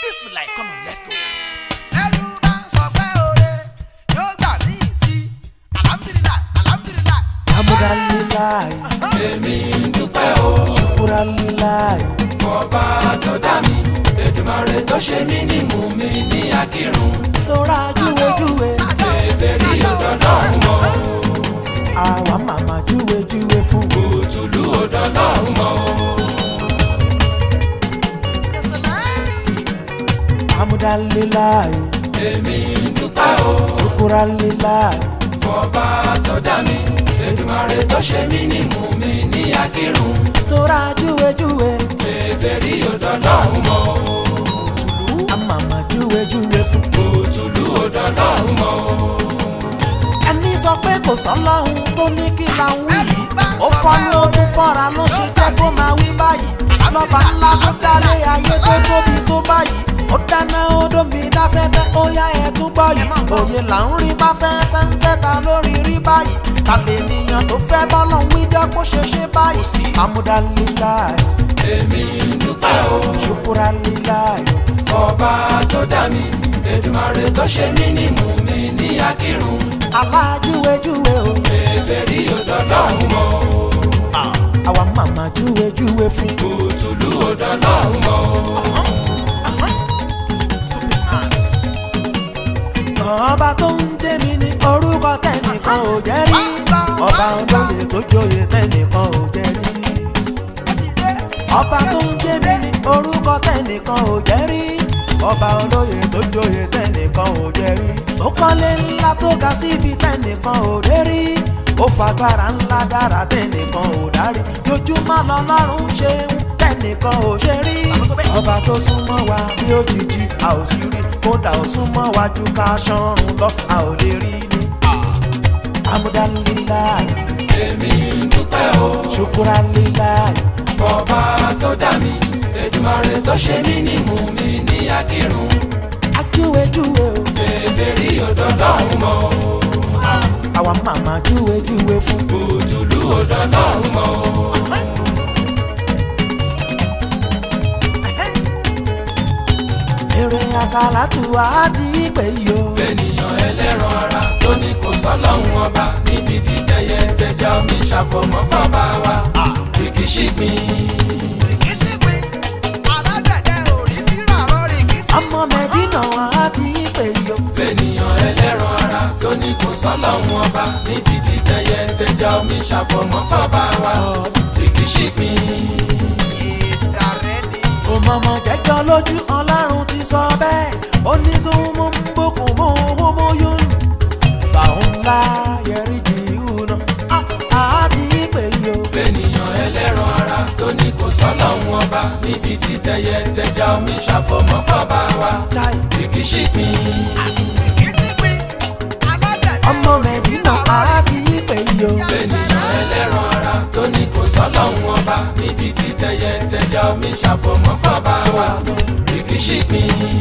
Bismillah, come on, let's go. ẹrú bá ń sọ pé oore yóò gbà mí sí alhamdulilayi alhamdulilayi. Alhamdulilayi, èmi ń dúpẹ́ o Shukurilayi, fọba tó dá mi Èdùmàrè tó ṣe mí ní mú mi ní akírun tora júwejúwe, èfèrí ọ̀dọ́dọ́hún mọ́ àwa màmá júwejúwe fún. òtúlú ọ̀dọ́dọ́hún mọ́ Alhamdulilayi, èmi ń dúpẹ́ o Shukurilayi, fọba tó dá mi Èdùmàrè tó ṣe mí ní mú mi ní akírun tora júwejúwe, èfèrí ọ̀dọ́dọ́hún mọ́ àmàmà júwejúwe fún. òtúlú ọ̀dọ́dọ́hún mọ́ Ẹni sọ pé kò sọ́lọ́hun tó ní kí la ń wí yìí. Ó fọ́nú ó tún fọ́ra ló ṣe jẹ́ kó máa wí báyìí. Lọ́ba ńlá tó dálé ayé tó tóbi tó báyìí. Ó dáná ó dómi dáfẹ́fẹ́ ó yá ẹ tún gbọ́ yìí. Òye là ń rí bá fẹ́fẹ́ ń fẹ́ ta lórí rí báyìí. Ta lè níyàn tó fẹ́ bọ́lọ̀ ń wí jẹ́ kó ṣe ṣe báyìí. Amúdálíláì, èmi ń dúpẹ́ o ṣùkúrálíláì. fọba tó dá mi Èdùmàrè tó ṣe mí ní mú mi ní akírun Alájúwejúwe o, èfèrí ọ̀dọ́dọ́hún mọ́ àwa màmá júwejúwe fún. òtúlú ọ̀dọ́dọ́hún mọ́ ọba tó ń jẹ́ mi ní orúkọ tẹ́nìkan ò jẹ́ rí ọba olóyè tó joyè tẹ́nìkan ò jẹ́ rí ọba tó ń jẹ́ mi ní orúkọ tẹ́nìkan ò jẹ́ rí ọba olóyè tó joyè tẹ́nìkan ò jẹ́ rí ó kọ́lé ńlá tó ga síbi tẹ́nìkan ò dé rí ó fagbára ńlá dára tẹ́nìkan ò dárí jojúmọ́ lọ́lọ́run ṣe ń tẹ́nìkan ò ṣe rí ọba tó súnmọ́ wa bí òjijì a ò sì rí kódà ó súnmọ́ wa ju ká ṣọ́run lọ a ò lè rí ni. amúdálíláì èmi ń dúpẹ́ o ṣùkúrálíláì fọba tó dá mi Èdùmàrè tó ṣe mí ní mú mi ní akírun ajúwejúwe o èfèrí ọ̀dọ́dọ́hún mọ́ àwa màmá júwejúwe fún. òtúlú ọ̀dọ́dọ́hún mọ́ èrè àsálàtù àti ìpè yìí o. ènìyàn ẹlẹ́ran ara tó ní kò sọ́lọ́hún ọba níbi tí tẹyẹ tẹja omi ṣàfọ̀mọ́ fọ́ba wa kìkì ṣìgbìn. kì í sí pé alágbẹ̀dẹ òrí fírà rọrí kì í sí. ọmọ mẹ́dínà àti ìpè yìí o. fènìyàn ẹlẹ́ran ara tó ní kò sọ́lọ́hún ọba níbi tí tẹyẹ tẹja omi ṣàfọ̀mọ́ fọ́ba wa kìkì ṣìgbìn. ìdàrẹ́ ni. òmọ̀mọ̀ jẹ́jọ́ lójú ọlọ́run ti sọ bẹ́ẹ̀ ó ní sọ́mú ń bókun mọ́ homo yún fàún ńlá yẹrí jì hùnà àti ìpè yìí o. fènìyàn ẹlẹ́ran ara tó ní kò sọ́lọ́hún ọba níbi tí tẹyẹ tẹja omi ṣàfọ̀mọ́ fọ́ba wa Chai. kìkì ṣìgbìn. kì í sí pé alágbẹ̀dẹ ọmọ mẹ́dínà àti ìpè yìí o. ènìyàn ẹlẹ́ran ara tó ní kò sọ́lọ́hún ọba níbi tí tẹyẹ tẹja omi ṣàfọ̀mọ́ fọ́ba wa kìkì ṣìgbìn.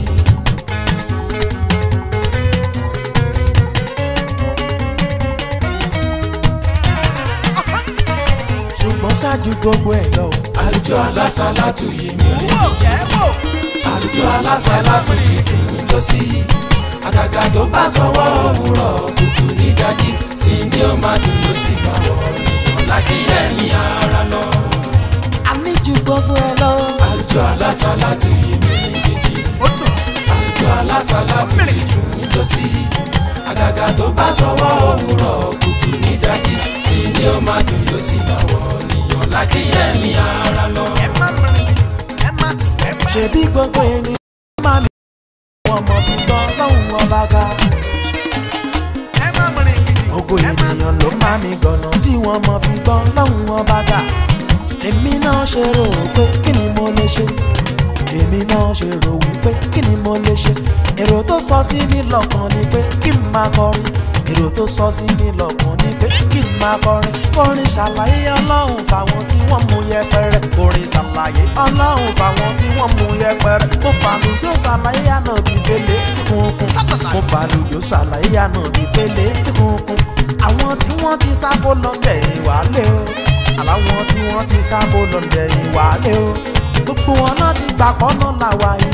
ṣùgbọ́n ṣáájú gbogbo ẹ̀ lọ. àlùjọ alásàlátù yìí mi rí wò jẹ́ wò. àlùjọ alásàlátù yìí dùn ún jó sí àgàgà tó bá sọwọ́ òwúrọ̀ kùtù nídàjí sí ni ó máa dùn yóò sì bá wọ̀ nìyàn lákìyẹ ní ara lọ. àní ju gbogbo ẹ̀ lọ. àlùjọ alásàlátù yìí mi rí gidi ó dùn. àlùjọ alásàlátù yìí dùn ún jó sí àgàgà tó bá sọwọ́ òwúrọ̀ kùtù nídàjí sí ni ó máa dùn yóò sì bá wọ̀ nìyàn lákìyẹ ní ara lọ. ẹ má mìíràn ẹ má tì ẹ má. ṣebí gbogbo ènìyàn máa mi. wọn mọ̀ fi gbọ́ lọ́hùn ọba ga. ẹ má mìíràn gidi. gbogbo ẹ má ènìyàn ló máa mi gànà tí wọ́n mọ̀ fi gbọ́ lọ́hùn ọba ga. èmi náà ṣe rò pé kí ni mo lè ṣe. èmi náà ṣe rò wípé kí ni mo lè ṣe. èrò tó sọ sí mi lọ́kàn ni pé kí n máa kọrin. èrò tó sọ sí mi lọ́kàn ni pé kí n máa kọrin. kọrin ṣàlàyé ọlọ́run fáwọn tí wọ́n mú yẹpẹrẹ. orin ṣàlàyé ọlọ́run fáwọn tí wọ́n mú yẹpẹrẹ. mo fàlùjọ ṣàlàyé ànábì fẹlẹ tí kúnkún. mo fàlùjọ ṣàlàyé ànábì fẹlẹ tí kúnkún. àwọn tí wọ́n ti sábò lọ́ndẹ̀ ìwálé o. àláwọn tí wọ́n ti sábò lọ́ndẹ̀ ìwálé o. gbogbo wọn náà ti gbà pọ́nà làwà ìbò pọ̀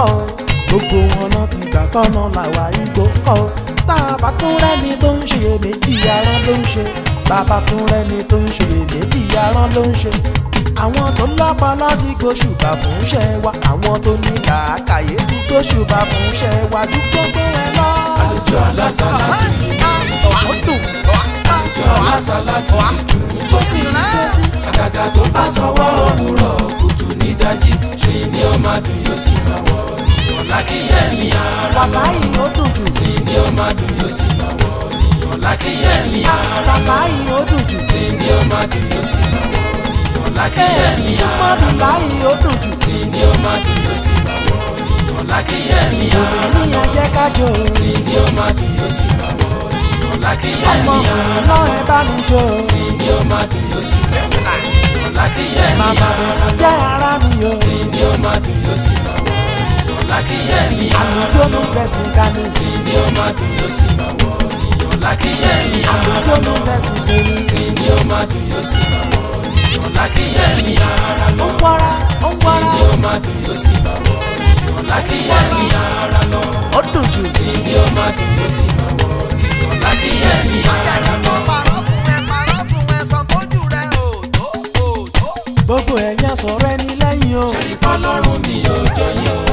kọ́ o gbogbo wọn náà ti gbà kọ́nà làwa igbó kọ́ o tá a bá tún rẹ́ni tó ń ṣe méjì arán ló ń ṣe bàbá tún rẹ́ni tó ń ṣe méjì arán ló ń ṣe àwọn tó lọ́pọlọ ti gbóṣùbà fún iṣẹ́ wa àwọn tó ní làákàyè ti gbóṣùbà fún iṣẹ́ wa ju gbogbo ẹ lọ. àlùjọ alásàlátù yìí ọ̀dùn àlùjọ alásàlátù yìí dùn ún jó sí àgàgà tó bá sọwọ́ òwúrọ̀ kùtù nídajì sí ni ó máa dùn yóò sì máa wọ̀ níyàn lákìyẹ ní ara lọ wàláyé ó dùn jù sí ni ó máa dùn yóò sì máa wọ̀ níyàn lákìyẹ ní ara lọ wàláyé ó dùn jù sí ni ó máa dùn yóò sì máa wọ̀ níyàn lákìyẹ ní súnmọ́ ara mi lọ láyé ó dùn jù sí ni ó máa dùn yóò sì máa wọ̀ níyàn lákìyẹ ní ara lọ níyàn jẹ́ kájọ sí ni ó máa dùn yóò sì máa wọ̀ níyàn lákìyẹ ní ọmọkùnrin ara náà lọ ẹ bá mi jó sí ni ó máa dùn yóò sì máa wọ̀ níyàn lákìyẹ ní màmá ara mi sì lọ jẹ́ ara mi o sí ni ó máa dùn yóò sì máa wọ̀ níyàn lákìyẹ ní ara àlùjọ lọ mi bẹ̀sìn ká mi sí sí ni ó máa dùn yóò sì máa wọ̀ níyàn lákìyẹ ní ara àlùjọ mi lọ bẹ̀sìn sí mi sí ni ó máa dùn yóò sì máa wọ̀ níyàn lákìyẹ ní ara ó lọ ń wọ́ra ó ń sí wọ́ra ni ó máa dùn yóò sì máa wọ̀ níyàn lákìyẹ ní ara lọ ó dùn jù sí ni ó máa dùn yóò sì máa wọ̀ níyàn lákìyẹ ní ara lọ. Parọ́ fún ẹ, parọ́ fún ẹ, sọ tójú rẹ ò tó, ò tó. gbogbo ẹ̀yàn sọ̀rọ̀ ẹni lẹ́yìn o ṣèlípọ̀ lọ́rùn mi ò jọyìn o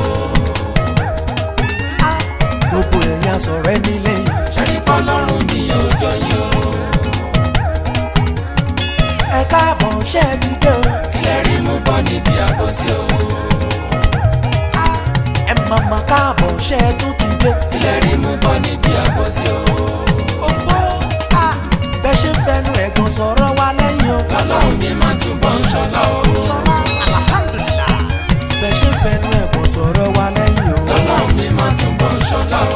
gbogbo ẹ̀yàn sọ̀rọ̀ ẹni lẹ́yìn ṣèlípọ̀ lọ́rùn mi ò jọyìn o ẹ káàbọ̀ ṣẹ́ ẹ ti dé o kílẹ̀ rí mú bọ́ níbi àbòsí o ẹ màmá káàbọ̀ ṣẹ́ ẹ tún ti dé kílẹ̀ rí mú bọ́ níbi àbòsí o òfò bẹ́ẹ̀ ṣe ń fẹnu ẹ̀gàn sọ̀rọ̀ wa lẹ́yìn o lọ́lọ́run mi máa túbọ̀ ń ṣọlá o sọlá alhamdulillah bẹ́ẹ̀ ṣe ń fẹnu ẹ̀gàn sọ̀rọ̀ wa lẹ́yìn o lọ́lọ́run mi máa túbọ̀ ń ṣọlá o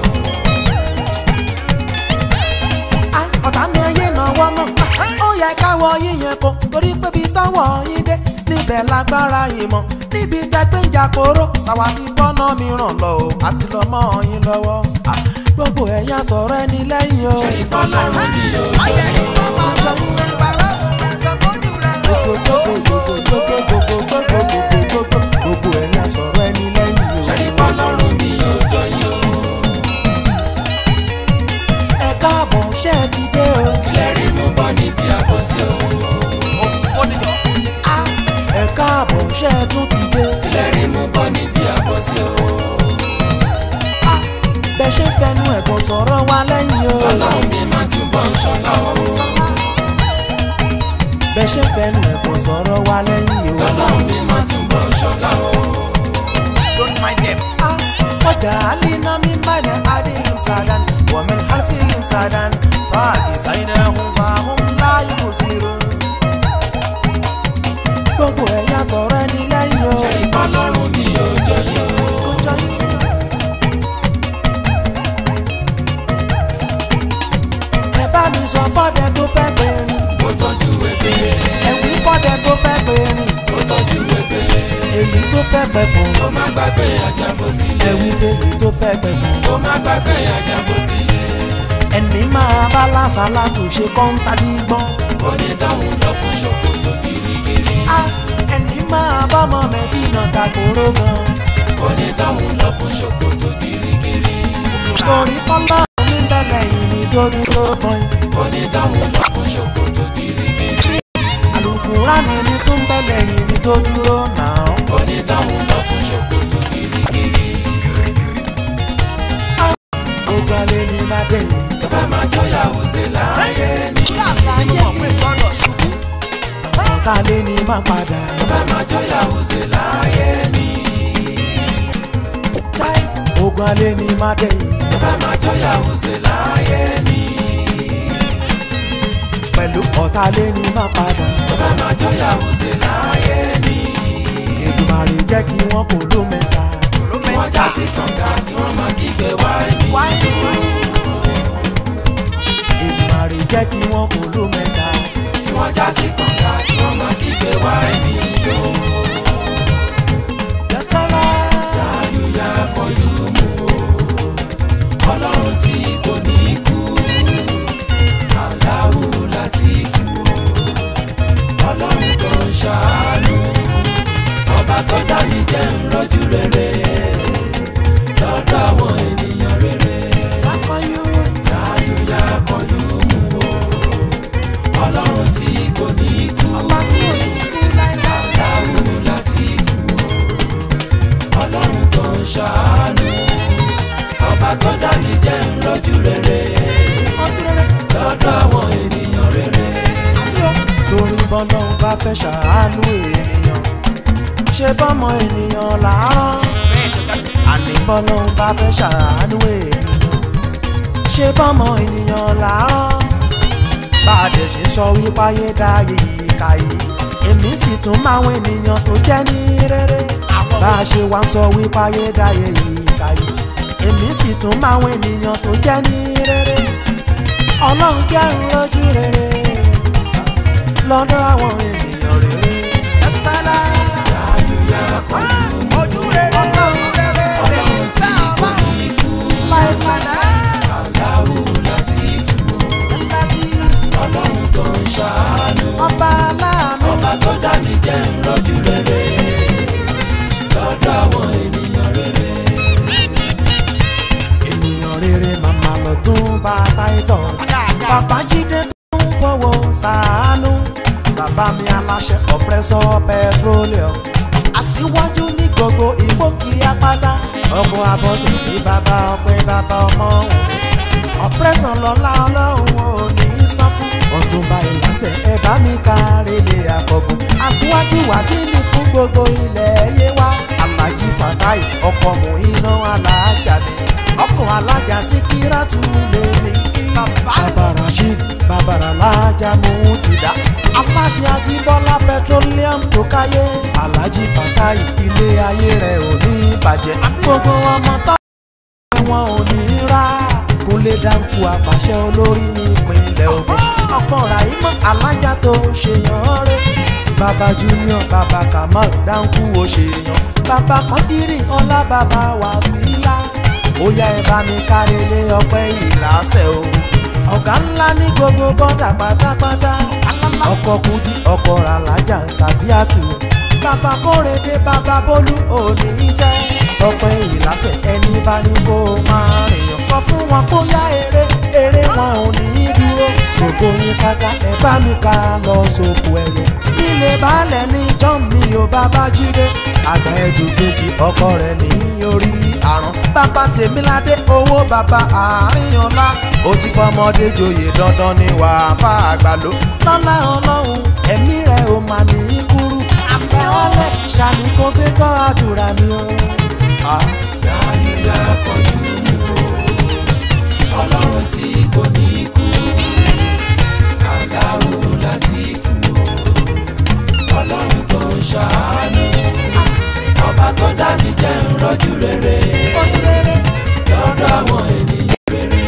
Ah, ọ̀tá mi ayé náwó náà ó yẹ káwọ yíyan kó torí pé bí tọ́wọ́ yín dé níbẹ̀ lágbára yìí mọ́ níbi tẹ́gbẹ́ ń jà kóró tàwa ti bọ́nà mìíràn lọ o àti lọ mọ́ yín lọ́wọ́ Ah, gbogbo ẹ̀yà sọ̀rọ̀ ẹni lẹ́yìn o ṣèlípọ̀ lọ́rùn mi ò Ayé jọyìn o ìwọ parọ́ fún ẹ, parọ́ fún ẹ, sọ tójú rẹ ò tó. gbogbo ẹ̀yà sọ̀rọ̀ ẹni lẹ́yìn o ṣèlípọ̀ lọ́rùn mi ò jọyìn o ẹ káàbọ̀ ṣé ẹ ti dé o kílẹ̀ rí mú bọ́ níbi àbòsí o Ah, ẹ káàbọ̀ ṣé ẹ tún ti dé kílẹ̀ rí mú bọ́ níbi àbòsí o Ah, bẹ́ẹ̀ ṣe ń fẹnu ẹ̀gàn sọ̀rọ̀ wa lẹ́yìn o. lọ́lọ́run mi máa túbọ̀ ń ṣọlá o bẹ́ẹ̀ ṣe ń fẹnu ẹ̀kọ́ sọ̀rọ̀ wa lẹ́yìn o. lọ́lọ́run mi máa túbọ̀ ń ṣọlá o. Don't mind them. Ah, ọjà alina mi mẹ́lẹ̀ adéhìm sàdán wọ̀mí hàlfihìm sàdán fàájì sáyidẹ̀hùn fàáhùn láyé kò sí ro. gbogbo ẹ̀yà sọ̀rọ̀ ẹni lẹ́yìn o. ṣèlípọ̀ lọ́rùn mi ò jọyìn o. kọjá yín. ẹ bá mi sọ fọ́dẹ tó fẹ́ pè ní. ó tọ́jú ebè ẹ̀wí fọ́dẹ tó fẹ́ pè ní. ó tọ́jú ebè èyí tó fẹ́ pẹ́ fún. ó má gbàgbé àjàbọ̀ sílé ẹ̀wí fèyí tó fẹ́ pẹ́ fún. ó má gbàgbé àjàbọ̀ sílé ẹni máa bá lásàlá tó ṣe kọ́ńtà dígbọ́n. onítọ̀hún lọ fún ṣòkòtò gírígírí a ẹni máa bá ọmọ mẹ́dínà dàgbòrò gan. onítọ̀hún lọ fún ṣòkòtò gírígírí torí kọ́lá mi bẹ̀rẹ̀ yìí ní tó dúró gan. onítọ̀hún lọ fún ṣòkòtò gírígírí àlùkùránì ní tó ń bẹ̀rẹ̀ yìí ní tó dúró náà. onítọ̀hún lọ fún ṣòkòtò gírígírí gbogbo alẹ́ ní má dé yìí. tó fẹ́ máa jọyàwó ṣe láàyè ní Kíláàsì ayé mọ̀ pé gbọ́dọ̀ ṣubú. ọ̀tá alẹ́ ní má padà. tó fẹ́ máa jọyàwó ṣe láàyè ní táì ogun alẹ́ ní má dé yìí. tó fẹ́ máa jọyàwó ṣe láàyè ní pẹ̀lú ọ̀tá alẹ́ ní má padà. tó fẹ́ máa jọyàwó ṣe láàyè ní Èdùmàrè jẹ́ kí wọ́n kò ló mẹ́ta. kí wọ́n já sí kànga kí wọ́n máa kígbe wá ẹni Èdùmàrè jẹ́ kí wọ́n kò ló mẹ́ta. kí wọ́n já sí kànga kí wọ́n máa kígbe wá ẹni yó Yasala. ayúyá kọjú mú o ọlọ́run tí kò ní kú aláwo láti fún o ọlọ́run tó ń ṣàánú ọba tó dá mi jẹ́ ń rọ́jú rere ń ṣàánú ọba tó dá mi jẹ́ ń rọ́jú rere lọ́dọ̀ àwọn ènìyàn rere. torí bọ́lọ́run bá fẹ́ ṣàánú ènìyàn ṣe bọ́mọ ènìyàn làárọ̀ àní bọ́lọ́run bá fẹ́ ṣàánú ènìyàn ṣe bọ́mọ ènìyàn làárọ̀ bá a dẹ̀ ṣe sọ wípé ayé dáyé yìí káyé èmi sì tún máwọn ènìyàn tó jẹ́ ní rere bá a ṣe wá ń sọ wípé ayé dáyé yìí káyé èmi sì tún máwọn ènìyàn tó jẹ́ ní rere ọlọ́run jẹ́ ń rojú rere lọ́dọ̀ àwọn ènìyàn rere. ẹ sálá. Àyùyá kọjú ojú rere ojú rere ọlọ́run tí kò ní kú láìsálá. Allahu Latifu ọlọ́run tó ń ṣàánú ọba aláàánú. ọba tó dá mi jẹ́ ń rọ́jú rere lọ́dọ̀ àwọn ènìyàn rere. ènìyàn rere màmá lọ tún bá titus. bàbá jíde tó ń fọwọ́ ṣàánú. bàbá mi aláṣẹ ọ̀pẹ́sọ̀ petroleum. aṣíwájú ní gbogbo ìgbòkì apáta. ọkọ̀ abọ́sẹ̀ ní bàbá ọpẹ́ bàbá ọmọ òun. ọ̀pẹ́sàn lọ́la ọlọ́run ò ní í sọ́kù. ọ̀túnba ìlàsẹ̀ ẹ bá mi kárí lè àkọ́gùn. aṣíwájú wàdíìní fún gbogbo ilẹ̀ yé wa. alájí fatai ọkọ̀ mú iná alájà mi. ọkọ̀ alájà síkírátù lè mi kí. bàbá rasheed bàbá alájà mú jìdá. aláṣẹ ajíbọ́lá petroleum tó káyé. alájí fatai ilé ayé rẹ̀ ò ní bàjẹ́. gbogbo ọmọ tó wọn ò ní rà kúnlé dáńkù àpàṣẹ olórí ní ìpínlẹ̀ Ògùn ọkàn ràìmọ́ alájà tó ṣèyàn rẹ̀ bàbá junior bàbá kamal dáńkù ó ṣèyàn bàbá kọ́ndírì ọlá bàbá wàsílà ó yá ẹ bá mi kárẹ́lé ọpẹ́ ìlàsẹ̀ o ọ̀gá ńlá ní gbogbo bọ́dà pátápátá ọkọ̀ kudi ọkọ̀ alájà sàdíàtù bàbá kórèdé bàbá bólú òní tẹ́ ọpẹ́ ìlàsẹ̀ ẹni bá ní kó máa rìnyàn sọ fún wọn kó yá eré eré wọn ò ní í dúró gbogbo yín pátá ẹ bá mi ká lọ sóko ẹyẹ nílé baálẹ̀ ní john mi ò bàbá jíde àgbà ẹjù kejì ọkọ rẹ̀ ní orí àrùn bàbá tèmíládé owó bàbá àárín ọlá ó ti fọmọdé joyè dandan ní wàá fà àgbàló lọ́lá ọlọ́run ẹ̀mí rẹ̀ ò mà ní í kúrú àbẹ̀wọ́lẹ̀ ṣàmì kó gbé tọ́ àdúrà mi o. Ah. Àyùyá kọjú mú o ọlọ́run tí kò ní kú Allahu Latifu o ọlọ́run tó ń ṣàánú ọba tó dá mi jẹ́ ń rọ́jú rere lọ́dọ̀ àwọn ènìyàn rere.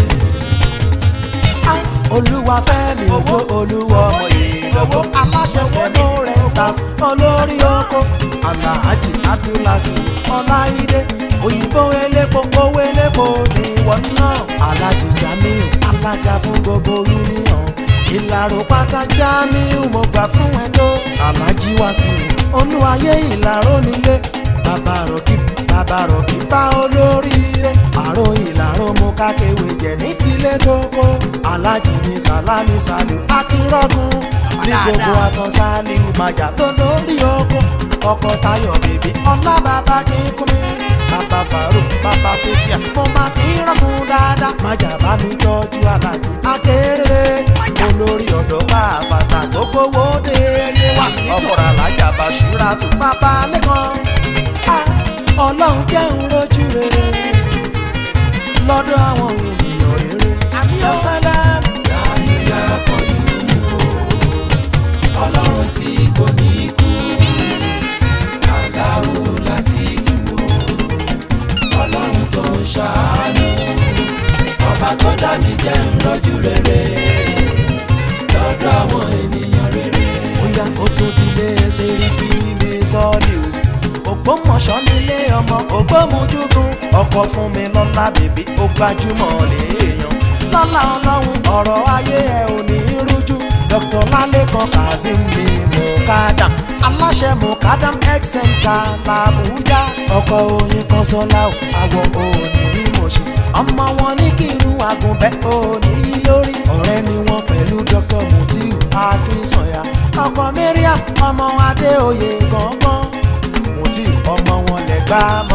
olúwa fẹ́mi owó olúwa ọmọ ìlọ́gbọ́ aláṣẹ fẹ́mi rẹ̀ tas olórí oko alhaji abdulasi ọláìdé òyìnbó elépo owó elépo ní ìwọ̀n náà alhaji jamiu alága fún gbogbo union ìlàró pátá jamiu mo gbà fún ẹ tó alhaji wasiu olúwayé ìlàró nílé bàbá rọ̀kì bàbá rọ̀kì bá olóríire àrò ìlàró mo kákéwé jẹ ní tilé tó kó alájì ní sálámì sálù akínrọ́gùn ní gbogbo àtàn sálíù màjà tó lórí oko ọkọ̀ tayọ̀ bèbí ọlá bàbá kíkún mi bàbá fàrò bàbá fetia mo máa kí rọ́gùn dáadáa màjà bá mi tọ́jú alájì akéré olórí ọ̀dọ́ bá bàtà gbogbo wo dé ẹyẹ wà ọkọ̀ alájà bàṣírà tó bàbá lẹ́kọ̀ọ́ ọlọ́run jẹ́ ń rojú rere lọ́dọ̀ àwọn ènìyàn rere àmì ọ̀sálàm. Àyùyá kọjú mú o ọlọ́run tí kò ní kú Allahu Latifu o ọlọ́run tó ń ṣàánú ọba tó dá mi jẹ́ ń rọ́jú rere lọ́dọ̀ àwọn ènìyàn rere. bóyá ó tún dilé sẹ́ríkì mi sọ́ọ̀lì o ògbómọ̀ṣọ́ nílé ọmọ ògbómojúgun ọkọ̀ fún mi lọ́lá bèbí ó gbajúmọ̀ léèyàn lọ́lá ọlọ́run ọ̀rọ̀ ayé ẹ̀ ò ní rújú dr lálẹ́kan kazeem mi mukadam aláṣẹ mukadam health center làbújá ọkọ̀ oyin kan sọ́lá o àwọ̀ òní mọ̀ṣẹ́ ọmọ wọn ní kírun àgùnbẹ́ òní lórí ọ̀rẹ́ ni wọ́n pẹ̀lú dr mutiu akínsànyà ọkọ̀ mariam ọmọ adéoyè gangan mutiu ọmọ wọn lẹ́gbàá mọ́ ní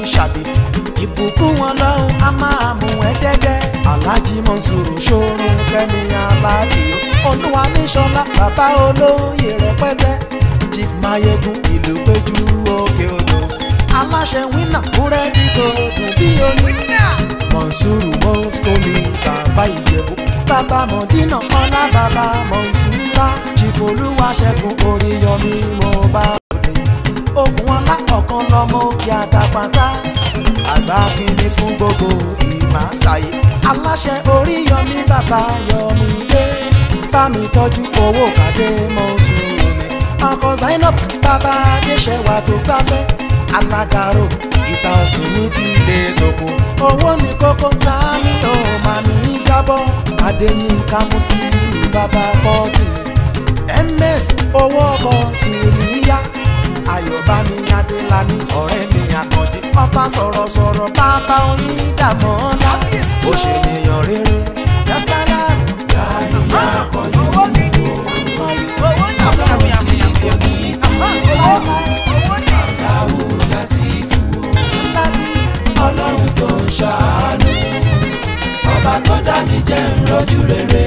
ṣàbí ìbùkún wọn lọ́hùn á máa mú ẹ dẹ́dẹ́ alájí mọ̀nsúrù ṣòro kẹ́mi aládìo olúwa níṣọlá bàbá olóyè rẹpẹtẹ chief mayegun ìlú péjú òkè odò aláṣẹ wínà búrẹ́dì tó dùn bí oyin mọ̀nsúrù mọ́síkòmí bàbá ìjẹ̀bú bàbá mọ̀dínà ọlá bàbá mọ̀nsúrà chief olúwaṣẹ́gun oríyọmí mo bá òde ogun ọlá ọ̀kan lọ́mọ òkè àtàpàtà àgbà kìíní fún gbogbo ìmáṣáyé aláṣẹ oríyọmí bàbá yọmí dé bá mi tọ́jú owó kàdé mọ́súrù mi ọkọ̀ zainab bàbá adéṣẹ́wà tó gbáfẹ́ alágàrò ìta ọ̀sìn ní ti ilé tòkó owó ní kókó sáàmì ò máa ní jábọ́ adéyínká mùsùlùmí bàbá pọ́ọ̀tì ms owó ọkọ̀ sùnìyà ayọ̀bámi adélani ọ̀rẹ́ mi àkànjí ọba sọ̀rọ̀sọ̀rọ̀ bàbá oyin dàmọ́ ọ́nà ó ṣe nìyàn rere yasala Ìyá akọ̀yọ̀ owó gidi owó yàmù yàmù yàmù yàmù owó owó ní. Aláwo láti fún o. láti Ọlọ́run tó ń ṣàánú. Ọba tó dá mi jẹ́ ń rọ́jú rere.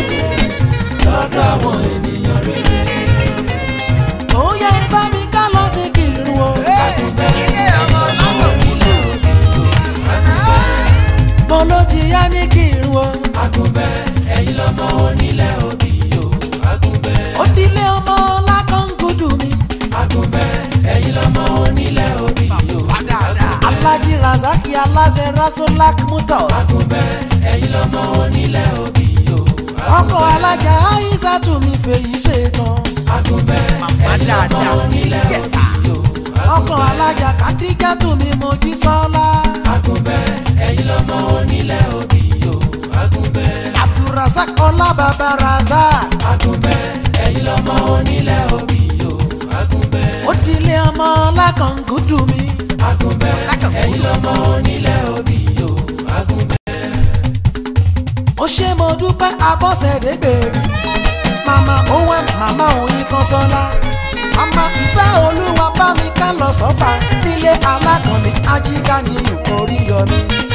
Lọ́dọ̀ àwọn ènìyàn rere. ó yẹ bá mi ká lọ sí kírun o. ilé ọmọ lọ́dọ̀ Onílé òbí ló mo ló ti yá ní kírun o. Agúnbẹ́ ẹ̀yin lọ́mọ onílé òbí o. Agúnbẹ́ ó dilé ọmọ lákàngúdù mi. Agúnbẹ́ ẹ̀yin lọ́mọ onílé òbí o. alájí razaki aláṣẹ rasolak mutos. Agúnbẹ́ ẹ̀yin lọ́mọ onílé òbí o. ọkọ̀ alájà aisatu mi fèyí ṣetán. Agúnbẹ́ ẹ̀yin lọ́mọ onílé òbí o. ọkọ̀ alájà kadijatu mi mojí sọ́lá. Agúnbẹ́ ẹ̀yin lọ́mọ onílé òbí o. Agúnbẹ́ abdulrasaq ọlábàbà razak. Agúnbẹ́ ẹ̀yin lọ́mọ onílé òbí o. Agúnbẹ́ ó dilé ọmọ lákàngúdù mi. Agúnbẹ́ ẹ̀yin lọ́mọ onílé òbí o. Agúnbẹ́ ó ṣe mo dúpẹ́ abọ́sẹ̀dé bèbí màmá owen màmá oyin kan sọ́lá màmá ìfẹ́ olúwa bá mi ká lọ sọ́fà nílé alákànní ajígá ní ìkórí yọmí.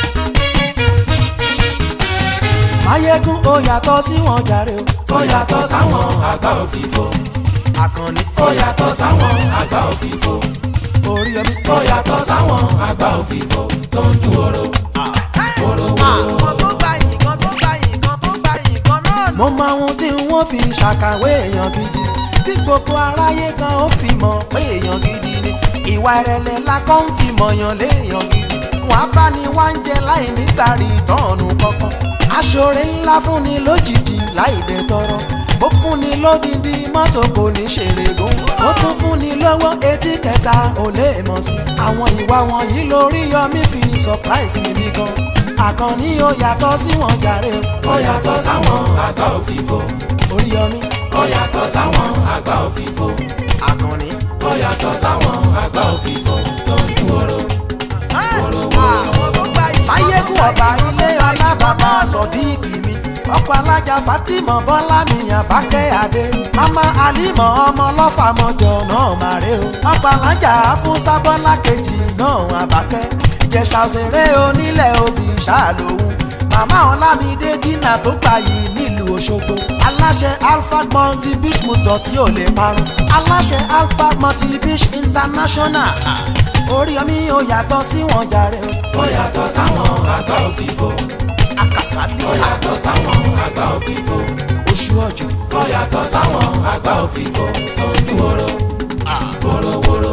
máyégún ó yàtọ̀ sí wọn jàre o ó yàtọ̀ sáwọn àgbà òfìfo. àkànní ó yàtọ̀ sáwọn àgbà òfìfo. orí yọmí. ó yàtọ̀ sáwọn àgbà òfìfo tó ń dún oró. oró oró. àwọn tó gba nǹkan tó gba nǹkan tó gba nǹkan náà mo mọ ohun tí wọ́n fi ṣàkàwé èèyàn gidi tí gbogbo aráyé kan ó fi mọ̀ pé èèyàn gidi ni ìwà ìrẹ̀lẹ̀ la kọ́ ń fi mọ̀yàn léèyàn gidi wọ́n á bá ní wá ń jẹ láì nígbàrí ìtọ́nù kankan aṣọre ńlá fúnni lójijì láì dẹ tọrọ ó fúnni lódìdí mọ́tò kò ní ṣèrè gùn ó tún fúnni lọ́wọ́ etí kẹta ò lè mọ̀ sí àwọn ìwà wọ̀nyí lórí yọmí fi surprise mi gan àkànní ó yàtọ̀ sí wọn jàre ó yàtọ̀ sáwọn àgbà òfìfo. orí yọmí ó yàtọ̀ sáwọn àgbà òfìfo. àkànní ó yàtọ̀ sáwọn àgbà òfìfo tó ń dún oró. oró oró. àwọn tó gba nǹkan máyégún ọba ilé ọlábàbà sọdíìkì mi ọkọ alájà fatima bọlá mi àbákẹ́ adé mama alimọ ọmọ ọlọ́fàmọjọ náà máa rè o ọkọ alájà fún sábọ́lá kejì náà àbákẹ́ ìjẹ̀ṣà òṣèré onílẹ̀ obì ṣàlòun màmá ọlámídé dínà tó gbayì nílùú òṣogbo aláṣẹ alpha multi beach motor tí ò lè parun aláṣẹ alpha multi beach international orí omi ò yàtọ̀ sí wọn jàre o ó yàtọ̀ sáwọn àgbà òfìfo. akasabi ó yàtọ̀ sáwọn àgbà òfìfo. oṣù ọjọ́ ó yàtọ̀ sáwọn àgbà òfìfo tó ń dún oró. oró oró.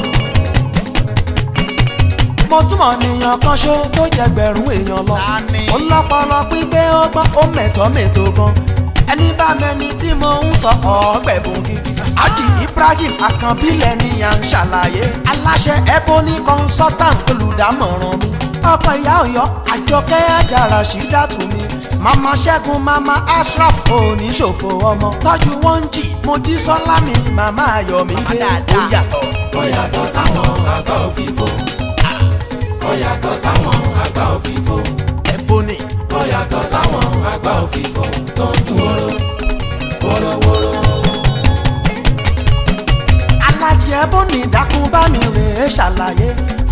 mo túmọ̀ nìyàn kan ṣó tó jẹgbẹ̀rún èèyàn lọ Tani? ó lọ́pọlọ pípé ó gbọ́n ó mẹ̀tọ́ mẹ̀tọ́ gan ẹni bá mẹni tí mo ń sọ ọ̀ọ́gbẹ̀bùn gidi Haji Ibrahim Akànbílẹ̀ ni à ń ṣàlàyé aláṣẹ Ebony consultant olùdámọ̀ràn mi ọkọ ìyá Ọ̀yọ́ Àjọkẹ́ Àjàrà ṣídàtú mi mama Ṣẹ́gun mama Ashraf oníṣòfò ọmọ tọ́jú wọn ń jì Mojísọ́lá mi mama Ayọ̀mídé ó yàtọ̀ ó yàtọ̀ sáwọn àgbà òfìfo. ó yàtọ̀ sáwọn àgbà òfìfo. Ebony. ó yàtọ̀ sáwọn àgbà òfìfo tó ń dún oró. oró oró. alájí ẹbọnì dákun bá mi rè é ṣàlàyé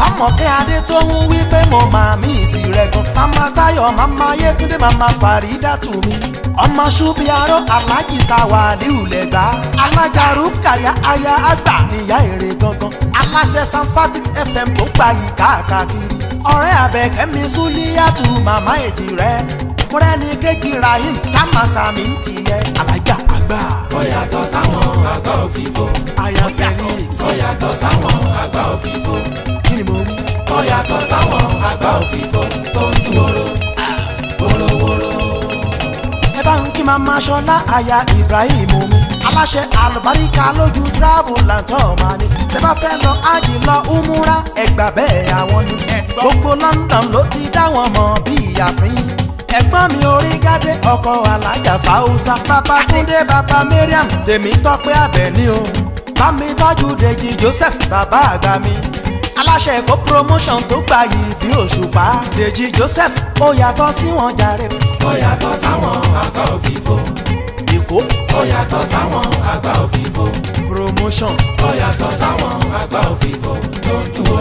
fámọ̀kẹ́ adé tó ń wí pé mo máa mí ìsì rẹ̀ gan. mama tayo mama yétúndé mama faridatu mi. ọmọ ṣubiarọ alájì sawaliu lẹgbà. alága rúkàyà aya àgbà níyà èrè gangan. aláṣẹ sanfatix fm tó gbà yìí káàkiri. ọ̀rẹ́ abẹ́kẹ́mi súlíyàtú màmá èjì rẹ̀. múrẹ́ni kejì rahim sámàsámi ń tiyẹ. alájà àgbà ó yàtọ̀ sáwọn àgbà òfìfo aya felix. ó yàtọ̀ sáwọn àgbà òfìfo kí ni mo rí. ó yàtọ̀ sáwọn àgbà òfìfo tó ń dún wóró wórówóró. ẹ bá ń kí mama ṣọlá aya ibrahim omi aláṣẹ àlùbáríkà lójú travel and tour máa ní tẹ bá fẹ́ lọ ájì lọ umura ẹgbà bẹ́ẹ̀ àwọn ni gbogbo london ló ti dá wọn mọ̀ bí ìyàfín ẹ̀gbọ́n mi orí gádé ọkọ̀ alájà fáwùsà bàbá túndé bàbá mariam tèmi tọ́pẹ́ àbẹ̀ní o bá mi tọ́jú dèjì joseph bàbá àgbà mi aláṣẹ èkó promotion tó gbà yìí bí òṣùpá dèjì joseph ó yàtọ̀ sí wọn jàre ó yàtọ̀ sáwọn àgbà òfìfo èkó ó yàtọ̀ sáwọn àgbà òfìfo promotion ó yàtọ̀ sáwọn àgbà òfìfo tó ń dún